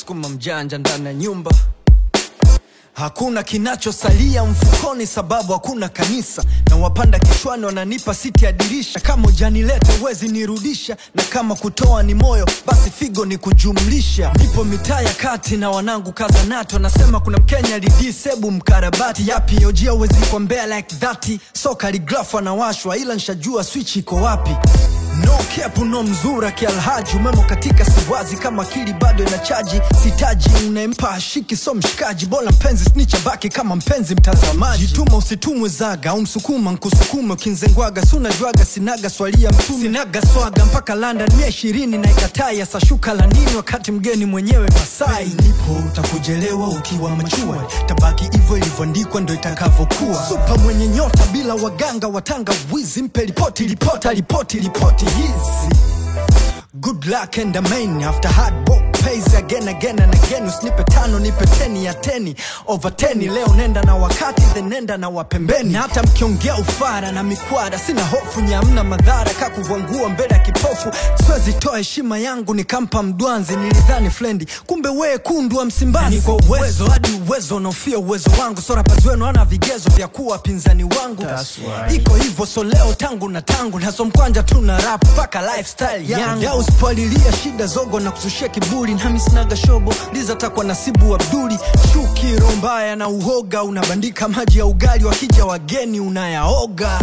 msukuma mjanja ndani ya nyumba Hakuna kinachosalia mfukoni, sababu hakuna kanisa, na wapanda kichwani wananipa siti ya dirisha. Kama ujanileta wezi nirudisha, na kama kutoa ni moyo, basi figo ni kujumlisha. Nipo mitaa ya kati na wanangu kaza nato, nasema kuna Mkenya lidisebu mkarabati yapi ojia uwezi kwa mbea like that, so kaligrafu anawashwa, ila nshajua switch iko wapi. No kepu no mzura kialhaji umemo katika siwazi kama akili bado ina chaji sitaji unaempa ashiki so mshikaji bora mpenzi snicha baki kama mpenzi mtazamaji jituma usitumwe zaga au msukuma nkusukume ukinzengwaga sunajwaga sinaga swalia mtume sinaga swaga mpaka London mia ishirini na ikatai ya sashuka la nini wakati mgeni mwenyewe Masai nipo utakujelewa ukiwa machua tabaki hivyo ilivyoandikwa ndo itakavyokuwa supa mwenye nyota bila waganga watanga wizi mpe ripoti ripota ripoti ripoti hizi Good luck and amen after hard work pays again again and again usinipe tano nipe teni ya teni over teni leo nenda na wakati then nenda na wapembeni na hata mkiongea ufara na mikwara sina hofu nyamna madhara kakuvangua mbele ya kipofu siwezi toa heshima yangu nikampa mdwanzi nilidhani flendi kumbe wee kundu wa msimbazi ni kwa uwezo hadi uwezo unaofia uwezo wangu so rappers wenu ana vigezo vya kuwa wapinzani wangu iko hivyo so leo tangu na tangu naso mkwanja tu na rap mpaka lifestyle yangu ya usipalilia shida zogo na kusushia kiburi nami sinaga shobo liza takwa nasibu abduli chuki roho mbaya na uhoga unabandika maji ya ugali wakija wageni unayaoga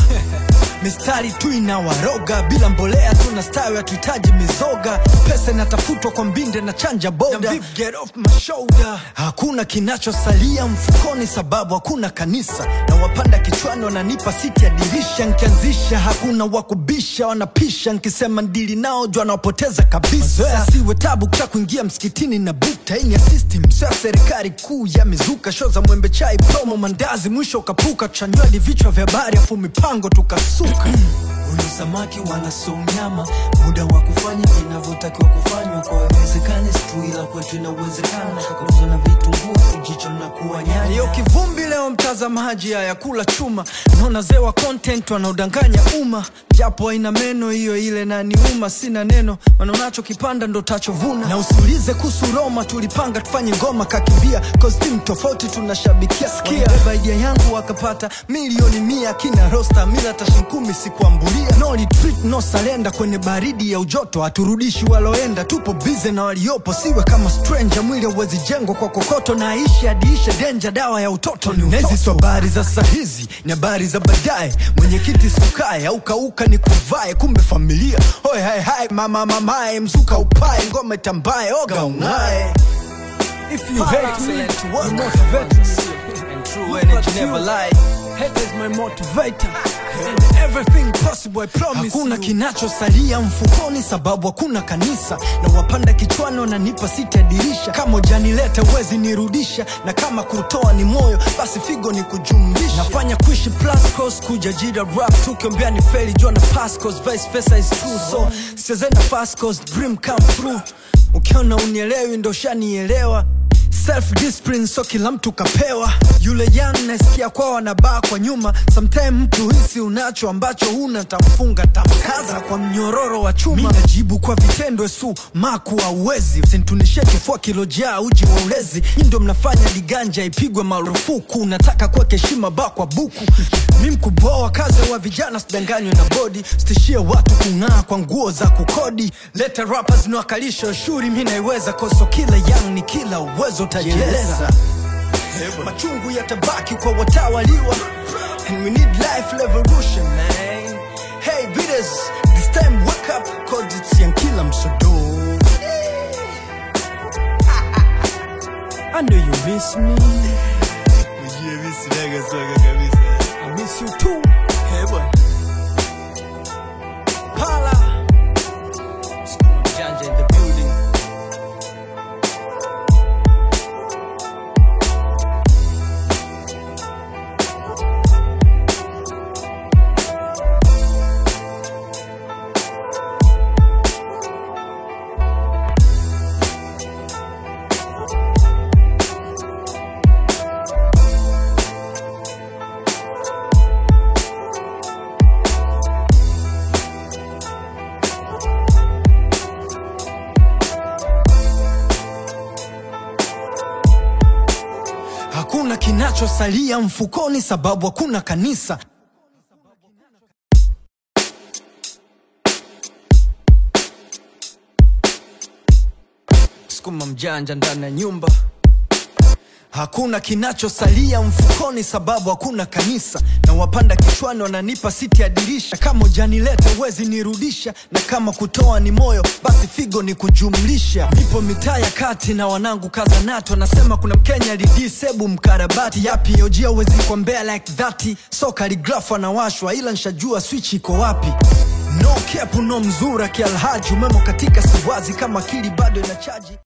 mistari tu inawaroga bila mbolea tuna stawi hatuhitaji mizoga pesa inatafutwa kwa mbinde na chanja boda Get off my shoulder. hakuna kinachosalia mfukoni sababu hakuna kanisa na wapanda kichwani wananipa siti ya dirisha nkianzisha hakuna wakubisha wanapisha nkisema ndili nao jwa nawapoteza kabisa Mazoea siwe tabu kuta kuingia msikitini na bukta ini ya system sio ya serikali kuu yamezuka sho za mwembe chai promo mandazi mwisho ukapuka tuchanywadi vichwa vya habari afu mipango tukasuka Huyu samaki wala so mnyama, muda wa kufanya vinavyotakiwa kufanywa kwa wezekani situ, ila kwetu inawezekana. Kuuza na vitunguu jicho na kuwa nyanya Hiyo kivumbi leo mtazamaji haya kula chuma naona zewa content wanaodanganya umma japo haina meno hiyo ile na niuma sina neno maana unachokipanda ndo tachovuna na usiulize kuhusu Roma tulipanga tufanye ngoma kakimbia costume tofauti tunashabikia sikia beba idea yangu wakapata milioni mia kina rosta mila tashinkumi sikuambulia no retreat no salenda kwenye baridi ya ujoto haturudishi waloenda tupo bize na waliopo siwe kama stranger mwili hauwezi jengwa kwa kokoto na aishi adiishe denja dawa ya utoto ni utoto. Nezi habari za sahizi ni habari za baadaye mwenyekiti sukae au kauka ni kuvae kumbe familia hoi hai hai mama mamae mzuka upae ngome tambaye oga ung'ae If you hate me, you motivate me. And true energy never lie. Hate is my motivator. And everything possible, I promise Hakuna kinachosalia mfukoni sababu hakuna kanisa na wapanda kichwani wananipa siti ya dirisha kama ujanileta wezi nirudisha na kama kutoa ni moyo basi figo ni kujumlisha nafanya kuishi plus cost kuja jira rap tukiombea ni feli jua na pass cost vice versa is true so sichezenda fast cost dream come through ukiona unielewi ndo shanielewa self discipline so kila mtu kapewa yule young nasikia kwao wanabaa kwa nyuma sometime mtu hisi unacho ambacho huna tamfunga tamkaza kwa mnyororo wa chuma mi najibu kwa vitendo su maku auwezi usintunishie kifua kilojaa uji wa ulezi hii ndo mnafanya liganja ipigwe marufuku nataka kuweka heshima ba kwa buku mi mkuboa kazi wa vijana sidanganywe na bodi stishie watu kung'aa kwa nguo za kukodi leta rappers niwakalisha shuri mi naiweza koso kila young ni kila uwezo utajieleza machungu yatabaki kwa watawaliwa and we need life revolution man hey bidders this time wake up cause it's yankila msodo I know you miss me I miss you too hey boy Pala Janja in the building kinachosalia mfukoni sababu hakuna kanisa sukuma mjanja ndani ya nyumba Hakuna kinachosalia mfukoni sababu hakuna kanisa, na wapanda kichwani wananipa siti ya dirisha. Kama ujanileta uwezi nirudisha, na kama kutoa ni moyo, basi figo ni kujumlisha. Nipo mitaa ya kati na wanangu kaza nato, nasema kuna Mkenya lidisebu mkarabati yapi ojia uwezi kwa mbea like that, so kaligrafu anawashwa, ila nshajua switch iko wapi. No kepu no mzura kialhaji, umemo katika siwazi kama akili bado inachaji